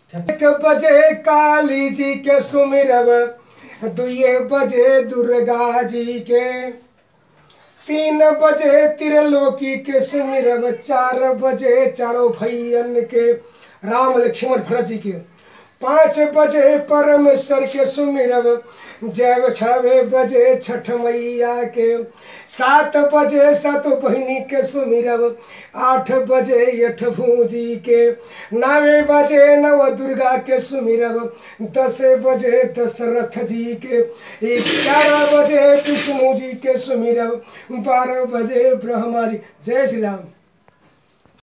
एक बजे काली जी के सुमिरब दुए बजे दुर्गा जी के तीन बजे त्रिलोकी के सुमिरब चार बजे चारों भैयन के राम लक्ष्मण भरत जी के पाँच बजे परमेश्वर के सुमिरब जब छवे बजे छठ मैया के सात बजे सात बहिनी के सुमिरब आठ बजे यठ भूजी के नवे बजे नव दुर्गा के सुमिरब दस बजे दशरथ जी के ग्यारह बजे विष्णु जी के सुमिरब बारह बजे ब्रह्मा जी जय श्री राम